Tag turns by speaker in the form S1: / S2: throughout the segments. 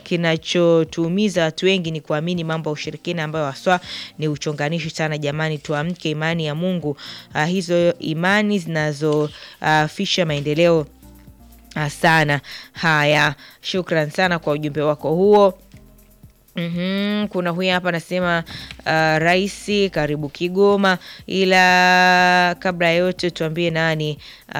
S1: kinachotuumiza watu wengi ni kuamini mambo ya ushirikina ambayo haswa ni uchonganishi sana. Jamani, tuamke imani ya Mungu. Uh, hizo imani zinazofisha uh, maendeleo uh, sana. Haya, shukran sana kwa ujumbe wako huo. Mm-hmm. Kuna huyu hapa anasema uh, Raisi karibu Kigoma, ila kabla ya yote tuambie nani. Uh,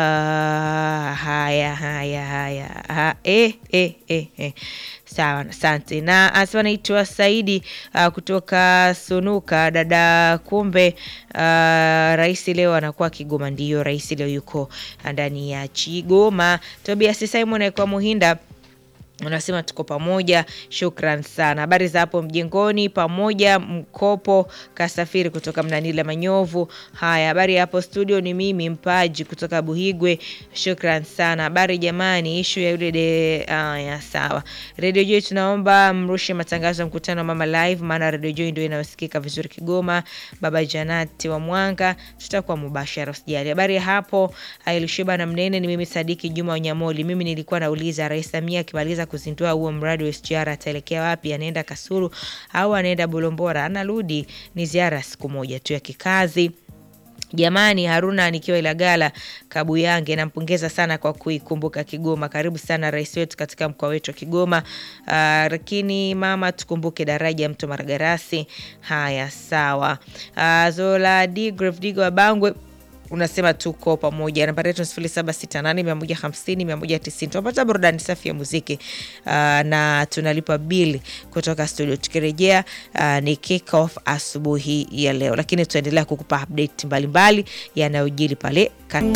S1: haya haya haya ha, eh, eh, eh, eh. Sawa, asante. Na anasema naitwa Saidi uh, kutoka Sunuka. Dada, kumbe uh, Raisi leo anakuwa Kigoma. Ndiyo, Raisi leo yuko ndani ya Kigoma. Tobias Simon aikuwa Muhinda unasema tuko pamoja, shukran sana. Habari za hapo mjengoni pamoja. Mkopo kasafiri kutoka Mnanila Manyovu. Haya, habari ya hapo studio, ni mimi Mpaji kutoka Buhigwe, shukran sana. Habari jamani, ishu ya yule de. Haya, sawa. Radio Joy, tunaomba mrushe matangazo ya mkutano wa mama live, maana Radio Joy ndio inayosikika vizuri Kigoma. Baba Janati wa Mwanga, tutakuwa mubashara, usijali. Habari ya hapo Ailishiba na Mnene, ni mimi Sadiki Juma Wanyamoli. Mimi nilikuwa nauliza Rais Samia akimaliza kuzindua huo mradi wa SGR ataelekea wapi? Anaenda Kasulu au anaenda Bolombora? Anarudi, ni ziara siku moja tu ya kikazi. Jamani, Haruna nikiwa Ilagala Kabuyange, nampongeza sana kwa kuikumbuka Kigoma. Karibu sana rais wetu katika mkoa wetu wa Kigoma. Uh, lakini mama, tukumbuke daraja mto Maragarasi. Haya, sawa. Uh, Zola D Digo wa Bangwe unasema tuko pamoja. Nambari yetu sifuri saba sita nane mia moja hamsini mia moja tisini. Tunapata burudani safi ya muziki uh, na tunalipa bili kutoka studio. Tukirejea uh, ni kick off asubuhi ya leo, lakini tutaendelea kukupa update mbalimbali yanayojiri pale